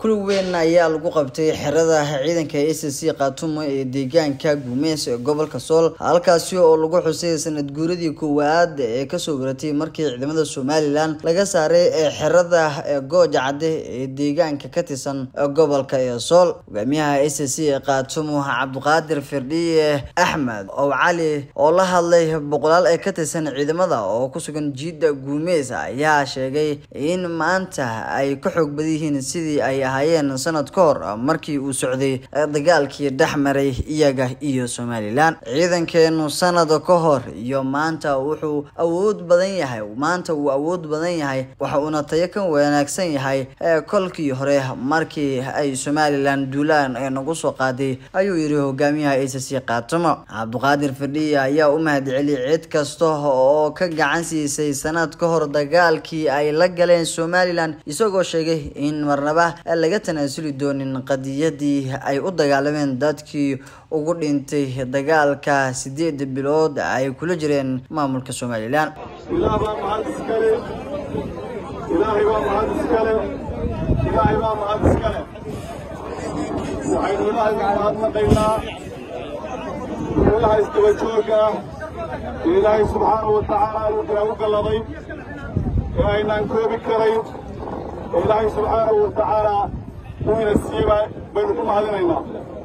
kul weyn ayaa lagu qabtay xerada ciidanka a c c khaatumo ee deegaanka guumeys ee gobolka sool halkaasi oo lagu xusay sanad guuradii koowaad ee kasoo waratay markii ciidamada somalilan laga saaray ee xerada gooja cadde ee deegaanka ka tirsan gobolka ee sool hogaamiyaha a c c ee khaatumo cabdiqaadir firdhiye axmed ow cali oo la hadlay boqolaal ee ka tirsan ciidamada oo kusugan jiida guumeys ayaa sheegay in maanta ay ka xoog badan yihiin sidii ay ahaayeen sanad ka hor markii uu socday dagaalkii dhex maray iyaga iyo somalilan ciidankeenu sanad ka hor iyo maanta wuxuu awood badan yahay maanta wuu awood badan yahay waxa uuna tayo ka wanaagsan yahay kolkii hore markii ay somalilan duulaan nagu soo qaaday ayuu yidhi hogaamiyaha a c c khaatumo cabdiqaadir fadhiye ayaa u mahadceliyay cid kasta oo ka gacan siisay sanad ka hor dagaalkii ay la galeen somalilan isagoo sheegay in marnaba laga tanaasuli doonin qadiyadii ay u dagaalameen dadkii ugu dhintay dagaalka sideed bilood ay kula jireen maamulka somalilan ilaah baa mahad iskale ilaahay baa mahad iskale ilaahay baa mahad iskale waxaynu ilaahay u mahadnaqaynaa ilaha isdaba jooga ah ee ilaahay subxaanahu wa tacaala alukala u galladay ee aynaan koobi karayn ee ilaahay subxaanahu wa tacaala uu ina siiba baynu ku mahadinaynaa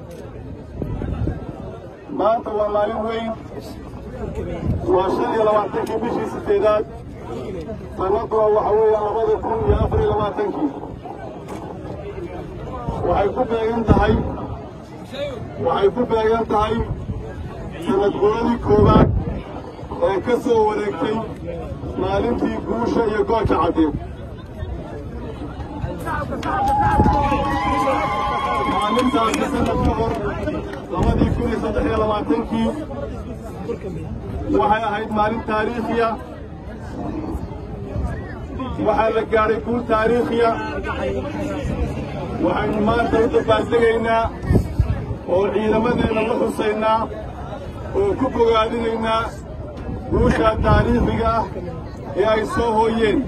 maanta waa maalin weyn waa shan iyo labaatankii bishii sideedaad sanaduna waxa weeya labada kun iyo afar iyo labaatankii waxay ku beegan tahay waxay ku beegan tahay sanad guradii koowaad ee ka soo wareegtay maalintii guusha iyo gooja caddeed maalintaasi sanad ka hor labadii kun iyo saddex iyo labaatankii waxay ahayd maalin taariikhiya waxaa la gaadhay guul taariikhiya waxaynu maanta u dabaaldegaynaa oo ciidamadeenna la xusaynaa oo ku bogaadinaynaa guushaa taariikhiga ah ee ay soo hooyeen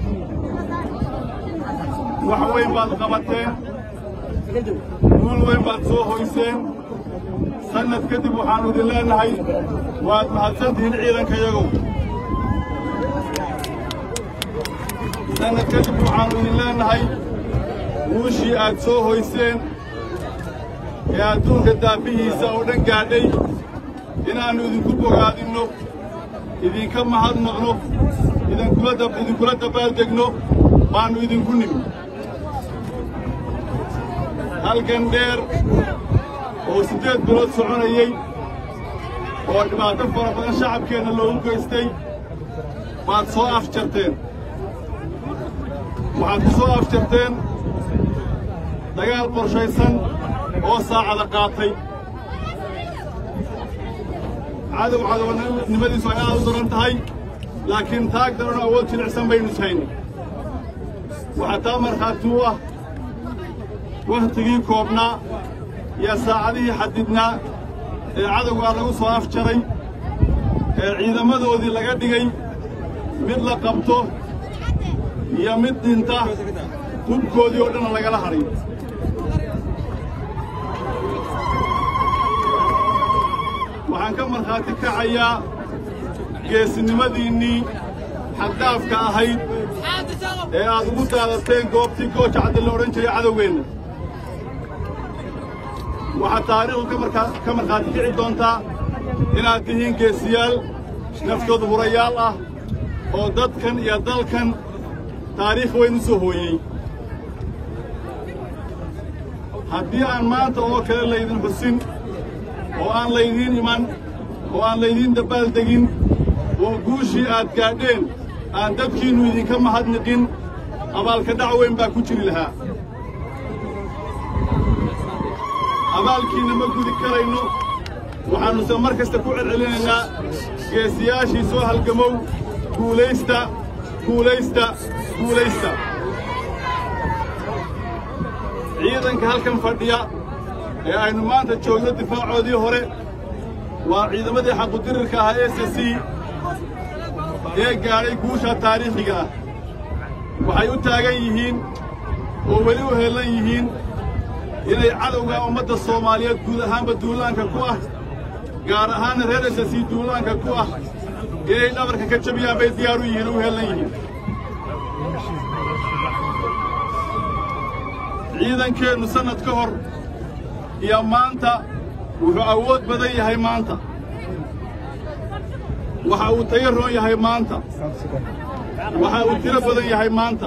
wax weyn baad qabateen guul weyn baad soo hoyseen sannad kadib waxaannu idin leennahay waad mahadsantihiin ciidankayagow sannad kadib waxaannu idin leennahay guushii aad soo hoyseen ee adduunka daafihiisa oo dhan gaadhay inaannu idinku bogaadinno idinka mahadnaqno idinkula dabaaldegno baannu idinku nimi halgan dheer oo siddeed bilood soconayey oo dhibaato fara badan shacabkeenna loogu geystay baad soo afjarteen waxaad ku soo afjarteen dagaal qorshaysan oo saacada qaatay cadow cadownimadiisu ay aad u daran tahay laakiin taag daranoo awood jilicsan baynu ishayna waxaa taa markhaati u ah wakhtigii koobnaa iyo saacadihii xadidnaa ee cadowgaa lagu soo afjaray ee ciidamadoodii laga dhigay mid la qabto iyo mid dhinta hubkoodii oo dhanna lagala hadhay waxaan ka markhaati kacayaa geesinimadiinnii xaddaafka ahayd ee aad ugu daadateen goobtii gooja cadde la odhan jiray cadowgeenna waxaad taariikhdu ka markhaati kici doontaa inaad tihiin geesiyaal naftooda hurayaal ah oo dadkan iyo dalkan taariikh weyn u soo hooyey haddii aan maanta oo kale laydin xusin oo aan laydiin iman oo aan laydiin dabbaaldegin oo guushii aad gaadheen aan dadkiinnu idinka mahadniqin abaalka dhac weyn baa ku jiri lahaa abaalkiinna ma gudi karayno waxaannuse mar kasta ku celcelinaynaa geesiyaashii soo halgamow guulaysta guulaysta guulaysta ciidanka halkan fadhiya ee aynu maanta joogno difaacoodii hore waa ciidamadii xaqudirirka ahaa s c ee gaadhay guusha taariikhiga ah waxay u taagan yihiin oo weli u heellan yihiin inay cadowga ummadda soomaaliyeed guud ahaanba duulaanka ku ah gaar ahaanna reer esasii duulaanka ku ah inay dhabarka ka jabiyaan bay diyaar u yihiin u heellan yihiin ciidankeennu sannad ka hor iyo maanta wuxuu awood badan yahay maanta waxa uu tayo roon yahay maanta waxa uu tiro badan yahay maanta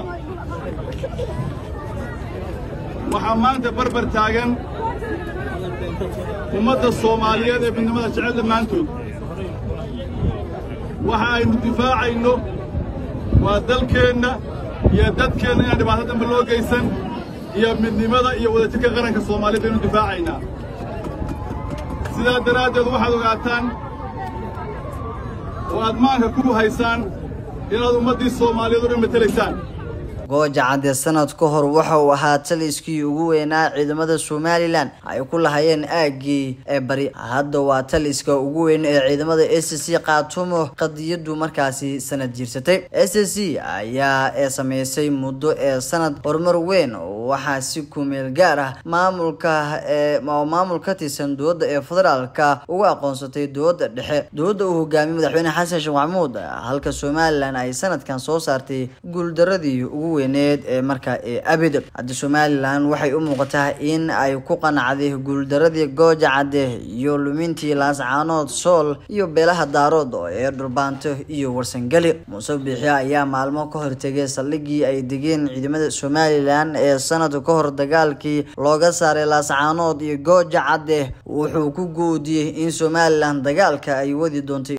waxaa maanta barbar taagan ummadda soomaaliyeed ee midnimada jecel dhammaantood waxa aynu difaacayno waa dalkeenna iyo dadkeenna inaan dhibaato dambe loo geysan iyo midnimada iyo wadajirka qaranka soomaaliyeed baynu difaacaynaa sidaa daraaddeed waxaad ogaataan oo aad maanka ku haysaan inaad ummaddii soomaaliyeed o dhan matelaysaan gooja cadde sanad ka hor waxa uu ahaa taliskii ugu weynaa ciidamada somalilan ay ku lahayeen aagii ee bari hadda waa taliska ugu weyn ee ciidamada s c kaatumo qadiyadu markaasi sanad jirsatay s c ayaa ee sameysay muddo ee sanad horumar weyn waxaa si kumeel gaar ah maamulka ee maamul ka tirsan dowladda ee federaalka ugu aqoonsatay dowladda dhexe dowladda uu hogaamiyey madaxweyne xasan sheekh maxamuud halka somalilan ay sanadkan soo saartay guuldaradii ugu weyneed ee markaa ee abid hadda somalilan waxay u muuqataa in ay ku qanacday guuldaradii gooja cadde iyo lumintii laascaanood sool iyo beelaha daarood ee dhurbaanto iyo warsangeli muuse biixi ayaa maalmo ka hortegay saldhigii ay degeen ciidamada somalilan ee sanad ka hor dagaalkii looga saaray laascaanood iyo gooja cadde wuxuu ku goodiyey in somalilan dagaalka ay wadi doontay